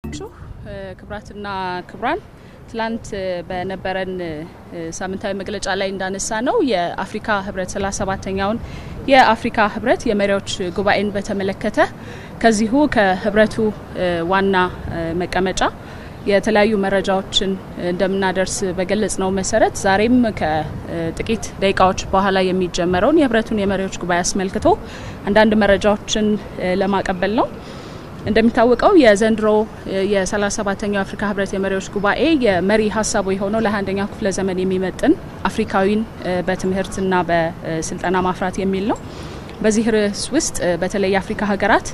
ናችሁ? ክብራትና ክብራን ትላንት በነበረን ሳምንታዊ መግለጫ ላይ እንዳነሳ ነው የአፍሪካ ህብረት ሰላሳ ሰባተኛውን የአፍሪካ ህብረት የመሪዎች ጉባኤን በተመለከተ ከዚሁ ከህብረቱ ዋና መቀመጫ የተለያዩ መረጃዎችን እንደምናደርስ በገለጽ ነው መሰረት ዛሬም ከጥቂት ደቂቃዎች በኋላ የሚጀመረውን የህብረቱን የመሪዎች ጉባኤ አስመልክቶ አንዳንድ መረጃዎችን ለማቀበል ነው። እንደሚታወቀው የዘንድሮ የሰላሳ ሰባተኛው የአፍሪካ ህብረት የመሪዎች ጉባኤ የመሪ ሀሳቡ የሆነው ለአንደኛው ክፍለ ዘመን የሚመጥን አፍሪካዊን በትምህርትና በስልጠና ማፍራት የሚል ነው። በዚህ ርዕስ ውስጥ በተለይ የአፍሪካ ሀገራት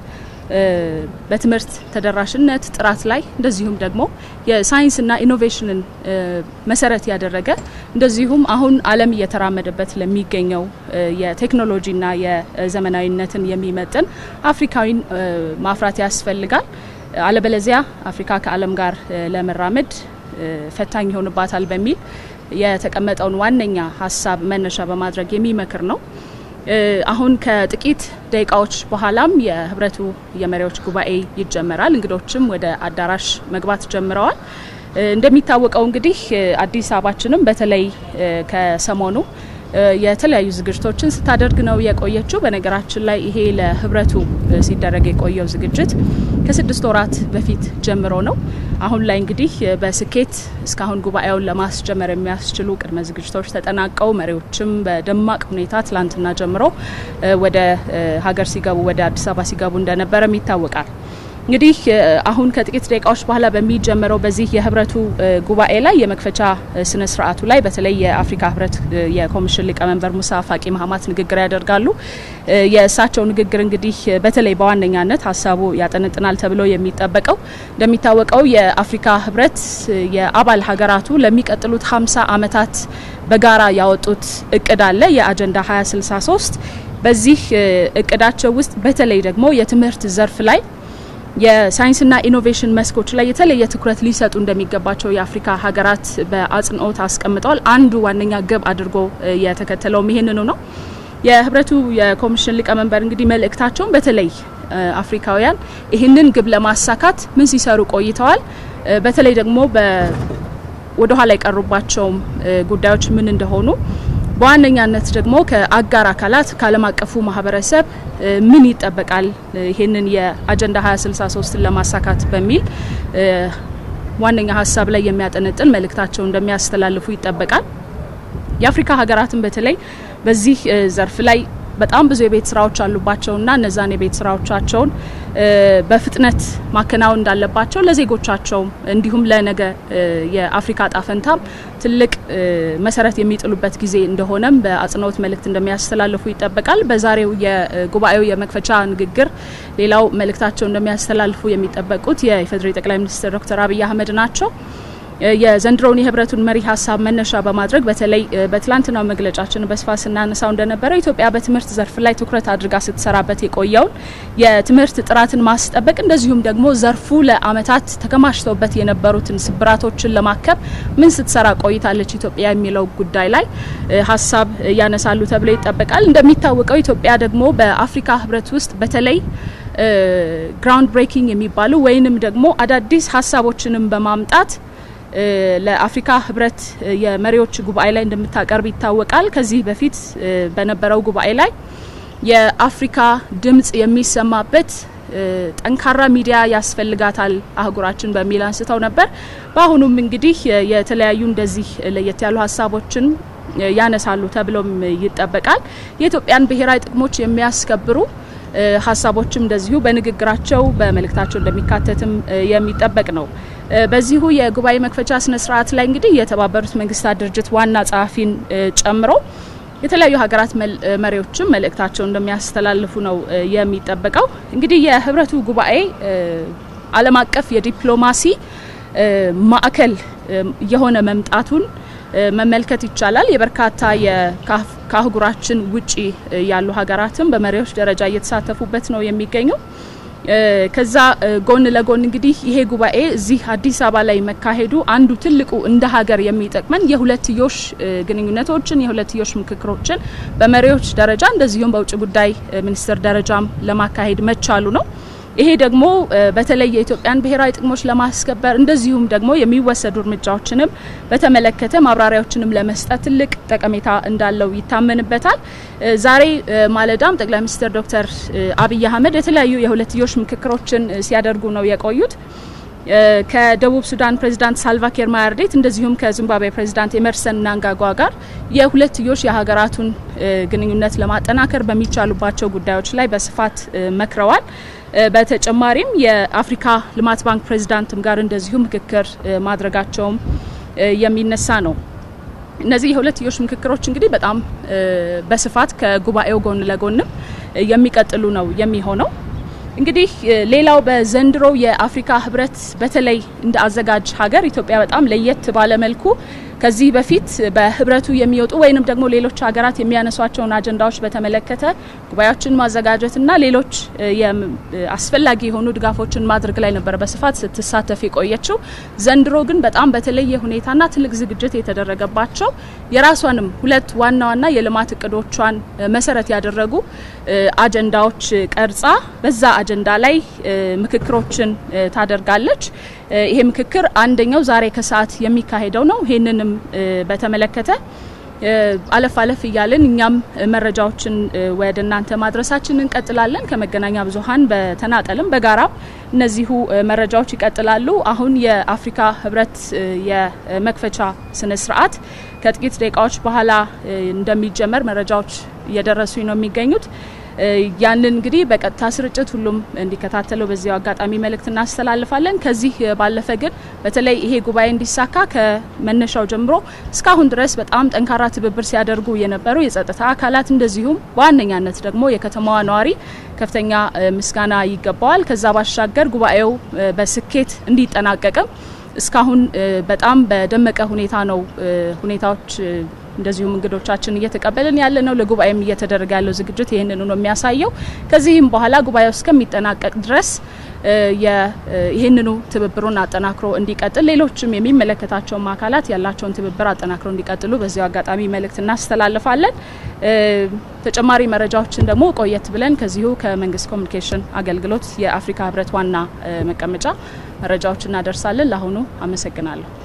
በትምህርት ተደራሽነት ጥራት ላይ እንደዚሁም ደግሞ የሳይንስና ኢኖቬሽንን መሰረት ያደረገ እንደዚሁም አሁን ዓለም እየተራመደበት ለሚገኘው የቴክኖሎጂና የዘመናዊነትን የሚመጥን አፍሪካዊን ማፍራት ያስፈልጋል። አለበለዚያ አፍሪካ ከዓለም ጋር ለመራመድ ፈታኝ ይሆንባታል በሚል የተቀመጠውን ዋነኛ ሀሳብ መነሻ በማድረግ የሚመክር ነው። አሁን ከጥቂት ደቂቃዎች በኋላም የህብረቱ የመሪዎች ጉባኤ ይጀመራል። እንግዶችም ወደ አዳራሽ መግባት ጀምረዋል። እንደሚታወቀው እንግዲህ አዲስ አበባችንም በተለይ ከሰሞኑ የተለያዩ ዝግጅቶችን ስታደርግ ነው የቆየችው። በነገራችን ላይ ይሄ ለህብረቱ ሲደረግ የቆየው ዝግጅት ከስድስት ወራት በፊት ጀምሮ ነው። አሁን ላይ እንግዲህ በስኬት እስካሁን ጉባኤውን ለማስጀመር የሚያስችሉ ቅድመ ዝግጅቶች ተጠናቀው መሪዎችም በደማቅ ሁኔታ ትላንትና ጀምሮ ወደ ሀገር ሲገቡ ወደ አዲስ አበባ ሲገቡ እንደነበረም ይታወቃል። እንግዲህ አሁን ከጥቂት ደቂቃዎች በኋላ በሚጀመረው በዚህ የህብረቱ ጉባኤ ላይ የመክፈቻ ስነ ስርዓቱ ላይ በተለይ የአፍሪካ ህብረት የኮሚሽን ሊቀመንበር ሙሳ ፋቂ ማህማት ንግግር ያደርጋሉ። የእሳቸው ንግግር እንግዲህ በተለይ በዋነኛነት ሀሳቡ ያጠነጥናል ተብሎ የሚጠበቀው እንደሚታወቀው የአፍሪካ ህብረት የአባል ሀገራቱ ለሚቀጥሉት ሀምሳ ዓመታት በጋራ ያወጡት እቅድ አለ የአጀንዳ 2063 በዚህ እቅዳቸው ውስጥ በተለይ ደግሞ የትምህርት ዘርፍ ላይ የሳይንስና ኢኖቬሽን መስኮች ላይ የተለየ ትኩረት ሊሰጡ እንደሚገባቸው የአፍሪካ ሀገራት በአጽንኦት አስቀምጠዋል። አንዱ ዋነኛ ግብ አድርጎ የተከተለውም ይህንኑ ነው። የህብረቱ የኮሚሽን ሊቀመንበር እንግዲህ መልእክታቸውን በተለይ አፍሪካውያን ይህንን ግብ ለማሳካት ምን ሲሰሩ ቆይተዋል፣ በተለይ ደግሞ ወደኋላ የቀሩባቸውም ጉዳዮች ምን እንደሆኑ በዋነኛነት ደግሞ ከአጋር አካላት ከዓለም አቀፉ ማህበረሰብ ምን ይጠበቃል ይህንን የአጀንዳ 2063ን ለማሳካት በሚል ዋነኛ ሀሳብ ላይ የሚያጠነጥን መልእክታቸው እንደሚያስተላልፉ ይጠበቃል። የአፍሪካ ሀገራትን በተለይ በዚህ ዘርፍ ላይ በጣም ብዙ የቤት ስራዎች አሉባቸውና እነዛን የቤት ስራዎቻቸውን በፍጥነት ማከናወን እንዳለባቸው ለዜጎቻቸው እንዲሁም ለነገ የአፍሪካ ጣፈንታም ትልቅ መሰረት የሚጥሉበት ጊዜ እንደሆነም በአጽንኦት መልእክት እንደሚያስተላልፉ ይጠበቃል። በዛሬው የጉባኤው የመክፈቻ ንግግር ሌላው መልእክታቸው እንደሚያስተላልፉ የሚጠበቁት የኢፌዴሪ ጠቅላይ ሚኒስትር ዶክተር አብይ አህመድ ናቸው። የዘንድሮውን የህብረቱን መሪ ሀሳብ መነሻ በማድረግ በተለይ በትላንትናው መግለጫችን በስፋት ስናነሳው እንደነበረው ኢትዮጵያ በትምህርት ዘርፍ ላይ ትኩረት አድርጋ ስትሰራበት የቆየውን የትምህርት ጥራትን ማስጠበቅ እንደዚሁም ደግሞ ዘርፉ ለዓመታት ተከማችተውበት የነበሩትን ስብራቶችን ለማከም ምን ስትሰራ ቆይታለች ኢትዮጵያ የሚለው ጉዳይ ላይ ሀሳብ ያነሳሉ ተብሎ ይጠበቃል። እንደሚታወቀው ኢትዮጵያ ደግሞ በአፍሪካ ህብረት ውስጥ በተለይ ግራውንድ ብሬኪንግ የሚባሉ ወይንም ደግሞ አዳዲስ ሀሳቦችንም በማምጣት ለአፍሪካ ህብረት የመሪዎች ጉባኤ ላይ እንደምታቀርብ ይታወቃል። ከዚህ በፊት በነበረው ጉባኤ ላይ የአፍሪካ ድምጽ የሚሰማበት ጠንካራ ሚዲያ ያስፈልጋታል አህጉራችን በሚል አንስተው ነበር። በአሁኑም እንግዲህ የተለያዩ እንደዚህ ለየት ያሉ ሀሳቦችን ያነሳሉ ተብሎም ይጠበቃል። የኢትዮጵያን ብሔራዊ ጥቅሞች የሚያስከብሩ ሀሳቦችም እንደዚሁ በንግግራቸው በመልእክታቸው እንደሚካተትም የሚጠበቅ ነው። በዚሁ የጉባኤ መክፈቻ ስነ ስርዓት ላይ እንግዲህ የተባበሩት መንግስታት ድርጅት ዋና ጸሐፊን ጨምሮ የተለያዩ ሀገራት መሪዎችም መልእክታቸው እንደሚያስተላልፉ ነው የሚጠበቀው። እንግዲህ የህብረቱ ጉባኤ ዓለም አቀፍ የዲፕሎማሲ ማዕከል የሆነ መምጣቱን መመልከት ይቻላል። የበርካታ ከአህጉራችን ውጪ ያሉ ሀገራትም በመሪዎች ደረጃ እየተሳተፉበት ነው የሚገኘው። ከዛ ጎን ለጎን እንግዲህ ይሄ ጉባኤ እዚህ አዲስ አበባ ላይ መካሄዱ አንዱ ትልቁ እንደ ሀገር የሚጠቅመን የሁለትዮሽ ግንኙነቶችን የሁለትዮሽ ምክክሮችን በመሪዎች ደረጃ እንደዚሁም በውጭ ጉዳይ ሚኒስትር ደረጃም ለማካሄድ መቻሉ ነው። ይሄ ደግሞ በተለይ የኢትዮጵያን ብሔራዊ ጥቅሞች ለማስከበር እንደዚሁም ደግሞ የሚወሰዱ እርምጃዎችንም በተመለከተ ማብራሪያዎችንም ለመስጠት ትልቅ ጠቀሜታ እንዳለው ይታመንበታል። ዛሬ ማለዳም ጠቅላይ ሚኒስትር ዶክተር አብይ አህመድ የተለያዩ የሁለትዮሽ ምክክሮችን ሲያደርጉ ነው የቆዩት። ከደቡብ ሱዳን ፕሬዚዳንት ሳልቫኪር ማያርዴት እንደዚሁም ከዚምባብዌ ፕሬዚዳንት ኤመርሰን ናንጋጓ ጋር የሁለትዮሽ የሀገራቱን ግንኙነት ለማጠናከር በሚቻሉባቸው ጉዳዮች ላይ በስፋት መክረዋል። በተጨማሪም የአፍሪካ ልማት ባንክ ፕሬዚዳንትም ጋር እንደዚሁ ምክክር ማድረጋቸውም የሚነሳ ነው። እነዚህ የሁለትዮሽ ምክክሮች እንግዲህ በጣም በስፋት ከጉባኤው ጎን ለጎንም የሚቀጥሉ ነው የሚሆነው። እንግዲህ ሌላው በዘንድሮ የአፍሪካ ህብረት በተለይ እንደ አዘጋጅ ሀገር ኢትዮጵያ በጣም ለየት ባለ መልኩ ከዚህ በፊት በህብረቱ የሚወጡ ወይንም ደግሞ ሌሎች ሀገራት የሚያነሷቸውን አጀንዳዎች በተመለከተ ጉባኤዎችን ማዘጋጀትና ሌሎች አስፈላጊ የሆኑ ድጋፎችን ማድረግ ላይ ነበር በስፋት ስትሳተፍ የቆየችው። ዘንድሮ ግን በጣም በተለየ ሁኔታና ትልቅ ዝግጅት የተደረገባቸው የራሷንም ሁለት ዋና ዋና የልማት እቅዶቿን መሰረት ያደረጉ አጀንዳዎች ቀርጻ በዛ አጀንዳ ላይ ምክክሮችን ታደርጋለች። ይሄ ምክክር አንደኛው ዛሬ ከሰዓት የሚካሄደው ነው። ይህንንም በተመለከተ አለፍ አለፍ እያልን እኛም መረጃዎችን ወደ እናንተ ማድረሳችን እንቀጥላለን። ከመገናኛ ብዙኃን በተናጠልም በጋራም እነዚሁ መረጃዎች ይቀጥላሉ። አሁን የአፍሪካ ህብረት የመክፈቻ ስነ ስርዓት ከጥቂት ደቂቃዎች በኋላ እንደሚጀመር መረጃዎች እየደረሱኝ ነው የሚገኙት። ያንን እንግዲህ በቀጥታ ስርጭት ሁሉም እንዲከታተለው በዚያው አጋጣሚ መልእክት እናስተላልፋለን። ከዚህ ባለፈ ግን በተለይ ይሄ ጉባኤ እንዲሳካ ከመነሻው ጀምሮ እስካሁን ድረስ በጣም ጠንካራ ትብብር ሲያደርጉ የነበሩ የጸጥታ አካላት እንደዚሁም በዋነኛነት ደግሞ የከተማዋ ነዋሪ ከፍተኛ ምስጋና ይገባዋል። ከዛ ባሻገር ጉባኤው በስኬት እንዲጠናቀቅም እስካሁን በጣም በደመቀ ሁኔታ ነው ሁኔታዎች እንደዚሁም እንግዶቻችን እየተቀበልን ያለ ነው። ለጉባኤም እየተደረገ ያለው ዝግጅት ይህንኑ ነው የሚያሳየው። ከዚህም በኋላ ጉባኤው እስከሚጠናቀቅ ድረስ ይህንኑ ትብብሩን አጠናክሮ እንዲቀጥል ሌሎችም የሚመለከታቸውም አካላት ያላቸውን ትብብር አጠናክሮ እንዲቀጥሉ በዚያው አጋጣሚ መልእክት እናስተላልፋለን። ተጨማሪ መረጃዎችን ደግሞ ቆየት ብለን ከዚሁ ከመንግስት ኮሚኒኬሽን አገልግሎት የአፍሪካ ህብረት ዋና መቀመጫ መረጃዎች እናደርሳለን። ለአሁኑ አመሰግናለሁ።